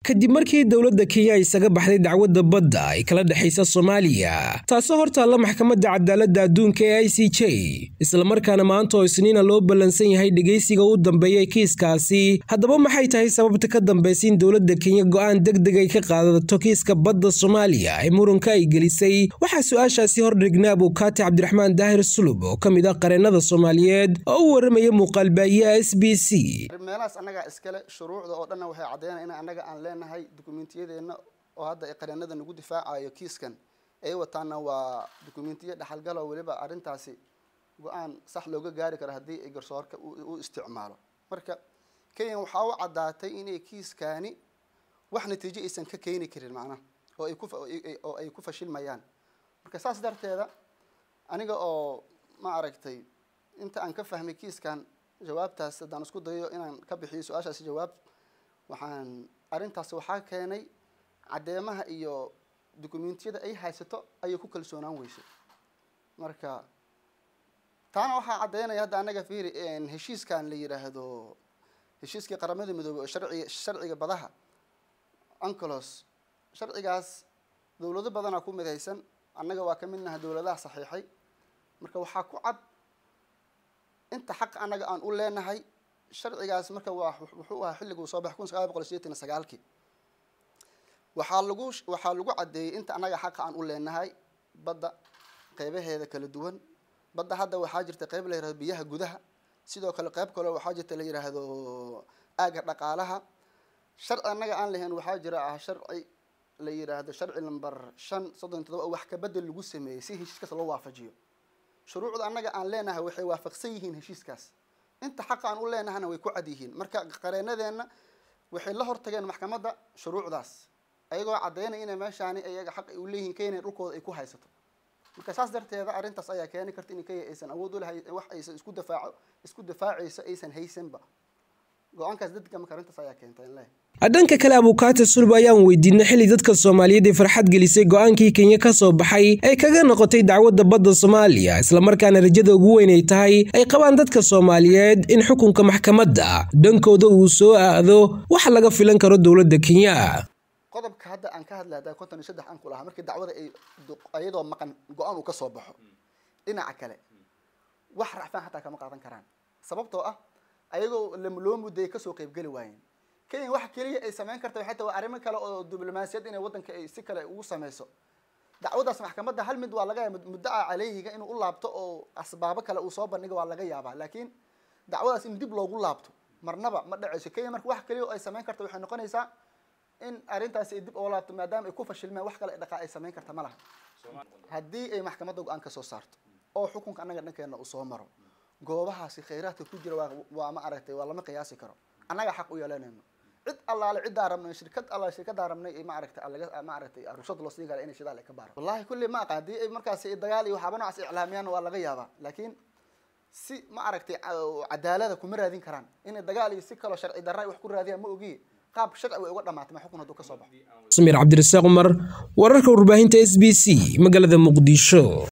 kadib markii dowladda kenya isaga baxday dacwadda badda ay kala dhexaysa soomaaliya taasoo hortaalla maxkamadda cadaaladda adduunka ee i c j islamarkaana maanta oo isniina loo ballansan yahay dhegaysiga u dambeeyay kiiskaasi haddaba maxay tahay sababta ka dambaysa in dowladda kenya go'aan deg deg ay ka qaadato kiiska badda soomaaliya ee muranka ay gelisay waxaa su-aashaasi hordhignaa abuukaati cabdiraxmaan daahir sulub oo ka mid ah qareennada soomaaliyeed oo u warramaya muuqaalbaahiyaha s b c meelahaas annagaa iskale shuruucda oo dhanna waxay caddeynaya in annaga aan leenahay dukumentiyadeenna oo hadda ay qareenada nagu difaacayo kiiskan ay wataana waa dukumentiyo dhexalgaloo weliba arrintaasi go-aan sax looga gaari karo haddii ay garsoorka u isticmaalo marka kenya waxaa u caddaatay inay kiiskaani wax natiijo aysan ka keeni karin macnaha oo ay kuoo ay ku fashilmayaan marka saas darteeda aniga oo ma aragtay inta aan ka fahmay kiiskan jawaabtaas haddaan isku dayo inaan ka bixiyo su-aashaasi jawaab waxaan arrintaasi waxaa keenay caddeemaha iyo dukumentiyada ay haysato ayay ku kalsoonaan weysay marka taana waxaa caddeynaya hadda annaga fiiri heshiiskan la yidhaahdo heshiiskii qaramada midoobey oo sharciga sharciga badaha ancolos sharcigaas dowlado badanaa ku midaysan annaga waa ka midnaha dowladaha saxiixay marka waxaa ku cad inta xaq annaga aan u leenahay sharcigaas marka waa wuxuu ahaa xilligu soo baxay kun sagaal boqol sideetan iyo sagaalkii waxaa lagu waxaa lagu caddeeyey inta annaga xaqa aan u leenahay badda qeybaheeda kala duwan badda hadda waxaa jirta qeyb la yihahdo biyaha gudaha sidoo kale qeyb kaleo waxaa jirta la yidhaahdo aaga dhaqaalaha sharci annaga aan lahayn waxaa jira ah sharci la yidhaahdo sharci number shan soddon todoba oo wax kabedel lagu sameeyey si heshiiskaas loo waafajiyo shuruucda annaga aan leenahay waxay waafaqsan yihiin heshiiskaas inta xaqa aan u leenahana way ku cad yihiin marka qareenadeenna waxay la hortageen maxkamadda shuruucdaas ayagoo caddeynaya inay meeshaani ayaga xaq u leeyihiin kenya dhulkooda ay ku haysato marka saas darteeda arrintaas ayaa keeni karta in kenya aysan awood u lahay wax aysan isku difaaco isku difaacayso aysan haysanba go-aankaas dadka marka arrintaas ayaa keentay in leeyahay dhanka kale abuukaati sulub ayaan weydiinay xilli dadka soomaaliyeed ee farxad gelisay go-aankii kenya ka soo baxay ay kaga noqotay dacwadda badda soomaaliya islamarkaana rajada ugu weyn ay tahay ay qabaan dadka soomaaliyeed in xukunka maxkamadda dhankooda uu soo aado wax laga filan karo dowladda kenya qodobka hadda aan ka hadlay hadda konton iyo saddex aan ku lahaa markii dacwada ay iyadoo maqan go-aan uu ka soo baxo dhinaca kale wax racfaan xataa kama qaadan karaan sababtoo ah ayagoo loo mudday kasoo qeybgeli waayeen kenya waxa keliya ay samayn karta waxay tahay waa arrimo kale oo diblomaasiyad inay waddanka ay si kale ugu sameyso dacwadaas maxkamadda hal mid waa laga yaaba muddaca caleyhiga inuu u laabto oo asbaabo kale uu soo bandhigo waa laga yaabaa laakiin dacwadaas in dib loogu laabto marnaba ma dhacayso kenya marka wax keliya oo ay samayn karta waxay noqonaysaa in arrintaasi ay dib oo laabto maadaama ay ku fashilmeen wax kale dhaqaa ay samayn karta ma laha haddii ay maxkamadda go-aan ka soo saarto oo xukunka annaga dhankeena uu soo maro goobahaasi khayraadka ku jira waa ma aragtay waa lama qiyaasi karo annaga xaq u yeelanayno cid allaale ciddaa rabnay shirkad allaale shirkaddaa rabnay ma aragtay laga ma aragtay rushad loo siin kara inay shidaal ay ka baaro wallahi kulli ma aqa haddii ay markaasi dagaal iyo waxaaba noocaas iclaamiyaan waa laga yaabaa laakiin si ma aragtay cadaalada kuma raadin karaan inay dagaal iyo si kaloo sharci darra wax ku raadiyaan ma ogiye qaab sharci way uga dhamaatay ma xukun hadduu ka soo baxo samiir cabdirasaaq cumar wararka warbaahinta s b c magaalada muqdisho